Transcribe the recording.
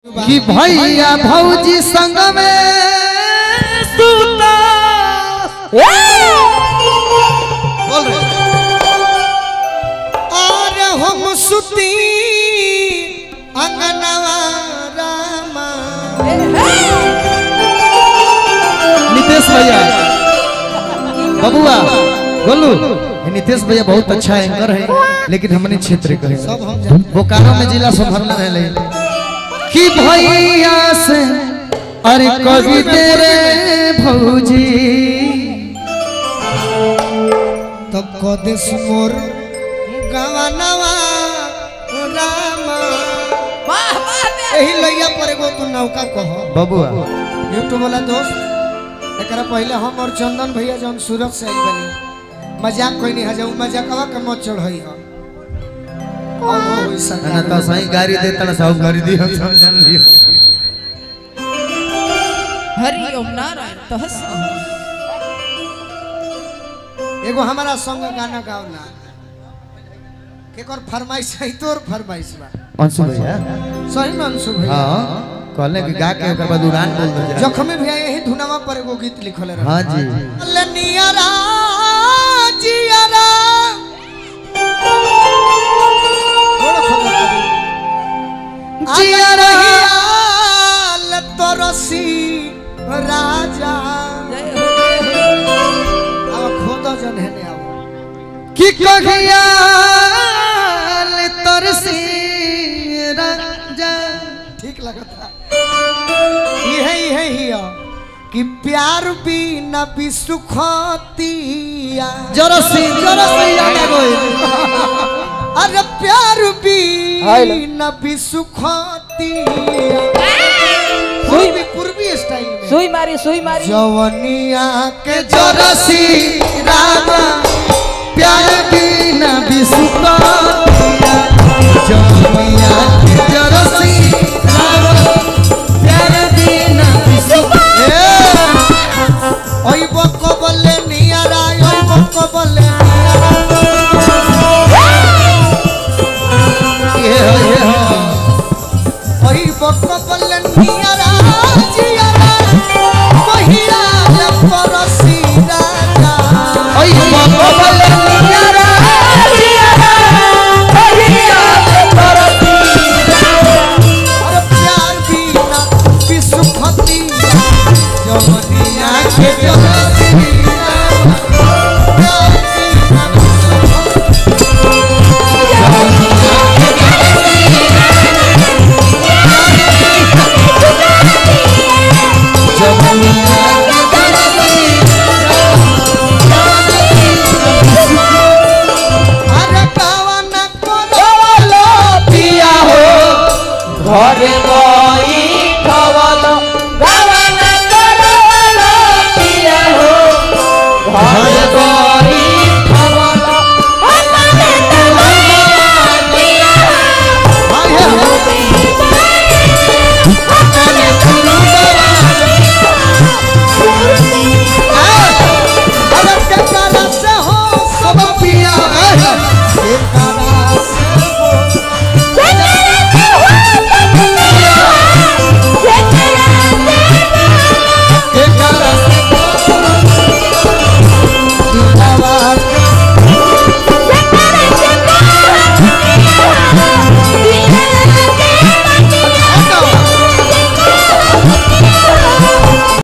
कि भैया भौजी संग में सूता बोल रहे और हम सुती अंगनवा रामा नितेश भैया बबुआ गोलू ये नितेश भैया बहुत अच्छा एंकर है लेकिन हमने क्षेत्र के हैं। सब हम जानते बोकारो में जिला संभर में रहले कि भैया से अरे कवि तेरे भौजी तब कदेश मोर गवनवा रामा यही लैया पर एगो तू नौका कह बबुआ यूट्यूब वाला दोस्त एकरा पहले हम और चंदन भैया जौन सूरत से आई बनी मजाक कोई नहीं हजाऊ मजाकवा के मत चढ़ई हो और वो होई ना सरकार तो सही गाड़ी देता ना सब गाड़ी दी हम सब जान लियो हरि ओम नारायण तहस एगो हमारा संग गाना गावला केकर फरमाइश है तोर फरमाइश बा अंशु भैया सही में अंशु भैया हाँ कहले कि गा के ओकर बाद उड़ान बोल दे जा जखमी भैया यही धुनावा पर एगो गीत लिखल रहे हाँ जी लनियरा जियरा थोड़ा खबर करी। जियरा। आल तरसी राजा अब खोद जन हेने अब कि कहिया तरसी राजा ठीक लगता इहे इहे हिया कि प्यार भी न भी सुखतिया जरसी जरसी आने गई अरे प्यार भी न भी सुखतिया पूर्वी पूर्वी स्टाइल में सुई मारी सुई मारी जवनिया के जरसी रामा प्यार बिना बिसुका जमिया के जरसी रामा प्यार बिना बिसुका ओई बको बल्ले नियारा ओई बको बल्ले ये हो ये हो ओई बको बल्ले नियारा जियारा महिला ले परसी राजा ओई बाबा बले नियारा अरे प्यार भी न भी सुखतिया जवनिया के जरसी रामा प्यार भी न भी अरे कावन करो पिया हो घरे गई